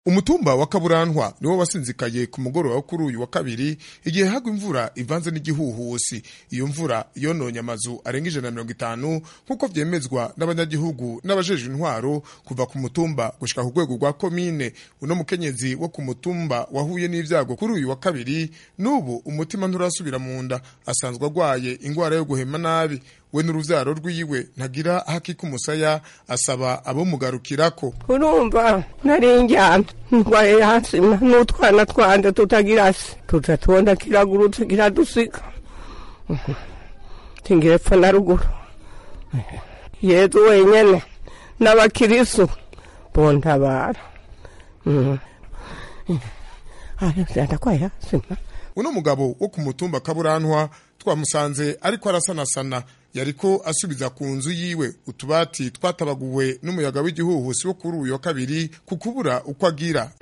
umutumba wa kaburantwa niwo wasinzikaye ku mugoroba wo kuri uyu wa kabiri igihe hagwa imvura ivanze n'igihuhusi iyo mvura yononye amazu arenga ijana na mirongo itanu nk'uko vyemezwa n'abanyagihugu n'abajejwe intwaro kuva ku mutumba gushika ku rwego rwa komine uno mukenyezi wo ku mutumba wahuye n'ivyago kuri uyu wa kabiri n'ubu umutima nturasubira mu nda asanzwe agwaye ingwara yo guhema nabi we n'uruvyaro rwiwe ntagira hakika umusaya asaba abomugarukirako urumva nari ndyamye ndwaye hasi n'utwana twanje tutagira se tuza tubona kiragurutse kiradusiga tingire epfo na ruguru yezu wenyene n'abakirisu bontabara ndakwaye hasi uno mugabo wo ku mutumba kaburantwa twamusanze ariko arasanasana yariko asubiza ku nzu yiwe utubati twatabaguwe n'umuyaga w'igihuhusi wo kuri uyu wa kabiri ku kubura uko agira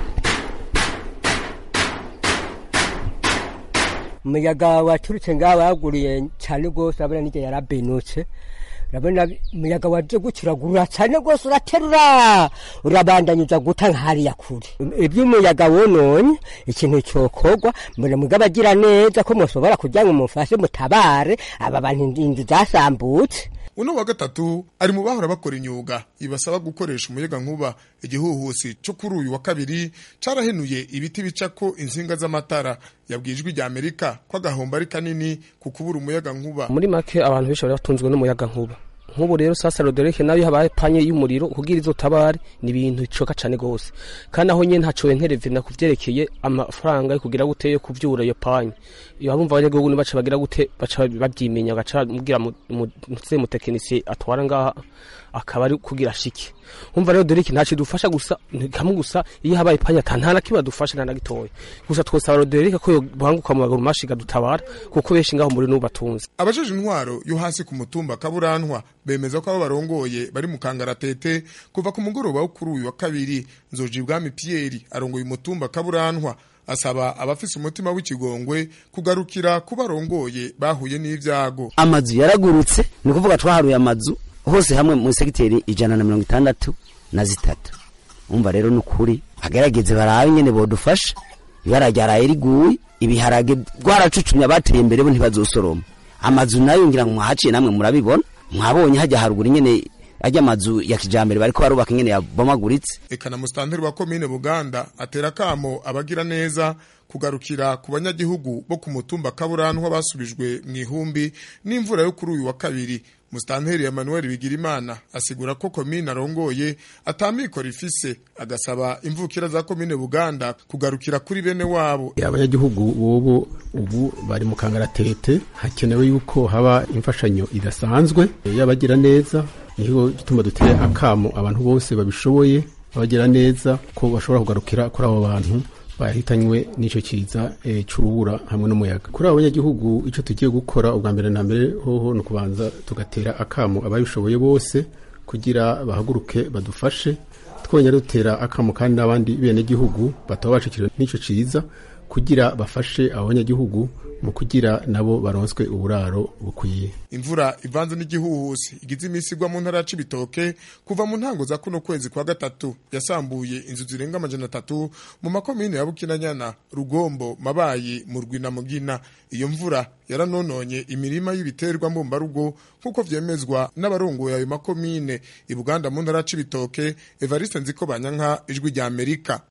umuyaga waturutse ngaho waguriye cyane rwose urabona n'igihe yarabenutse urabona umuyaga waje gukiragurura cyane rwose uraterura urabandanyuza guta nk'hariya kure iby'umuyaga wononye ikintu cyokorwa mbona mugabo agira neza ko mushobora kugira ngo mufashe mutabare aba bantu inzu zasambutse uno wa gatatu ari mu bahora bakora imyuga ibasaba gukoresha umuyaga nkuba igihuhusi cyo kuri uyu wa kabiri carahenuye ibiti bicako insinga z'amatara yabwijwe rya Amerika ko agahombo ari kanini ku kubura umuyaga nkuba muri make abantu benshi bari batunzwe n'umuyaga nkuba nk'ubu rero sasa rodereke nayo habaye panye y'umuriro kugira izo tabare ni ibintu bicoka cane gose kandi aho nyene ntaco nterevena kuvyerekeye amafaranga yo kugira gute yo kuvyura iyo panye iyo abumva abanyagihugu baca bagira gute baca bavyimenya gaca mugira mutse mutekinisiye atwara ngaha akaba ari kugira shike umva rero doriki ntaco dufasha gusa kamwe gusa iyo habaye panya ata nta na kimwe dufasha nta na gitoya gusa twosaba roderike ko yobanguka mu maguru mashiga dutabara kuko benshi ngaho muri n'ubu batunze abajeje intwaro yo hasi ku mutumba kaburantwa bemeza ko abo barongoye bari mu kangaratete kuva ku mugoroba wo kuri uyu wa kabiri nzoji bwami Pierre arongoye umutumba kaburantwa asaba abafise umutima w'ikigongwe kugarukira ku barongoye bahuye n'ivyago amazu yaragurutse ni kuvuga twaharuye amazu hose hamwe mu segiteri ijana na mirongo itandatu na zitatu umva rero ni ukuri bagerageze barabe nyene bodufasha ibara ryaraye riguye ibiharage rwaracucumye abateye imbere bo ntibazosoroma amazu nayo ngira ngo mwahaciye namwe murabibona mwabonye hajya haruguru nyene ajya amazu ya kijambere bariko barubaka ingene yabomaguritse eka na mustanteri wa komine buganda atera kamo abagira neza kugarukira ku banyagihugu bo ku mutumba kaburantwa basubijwe mu ihumbi n'imvura yo kuri uyu wa kabiri mustanteri Emmanuel Bigirimana asigura ko komine arongoye atamikoro ifise agasaba imvukira za komine Buganda kugarukira kuri bene wabo abanyagihugu bobo ubu bari mu kangaratete hakenewe yuko haba imfashanyo idasanzwe y'abagira neza niho gituma duteye akamo abantu bose babishoboye abagira neza ko bashobora kugarukira kuri abo bantu bahitanywe n'ico kiza e, c'urubura hamwe n'umuyaga kuri abo banyagihugu ico tugiye gukora ubwa mbere na mbere hoho ni ukubanza tugatera akamo ababishoboye bose kugira bahaguruke badufashe twongera dutera akamo kandi n'abandi benegihugu bataba bacikiriwe n'ico ciza kugira bafashe abo banyagihugu mu kugira nabo baronswe uburaro bukwiye imvura ivanze n'igihuhusi igize iminsi igwa mu ntara ya Cibitoke kuva mu ntango za kuno kwezi kwa gatatu yasambuye inzu zirenga amajana atatu mu makomine ya Bukinanyana Rugombo Mabayi Murwi na Mugina iyo mvura yaranononye imirima y'ibiterwa mbumbarugo nk'uko vyemezwa n'abarongoye ayo makomine i Buganda mu ntara ya Cibitoke Evariste Nziko Banyanka ijwi rya Amerika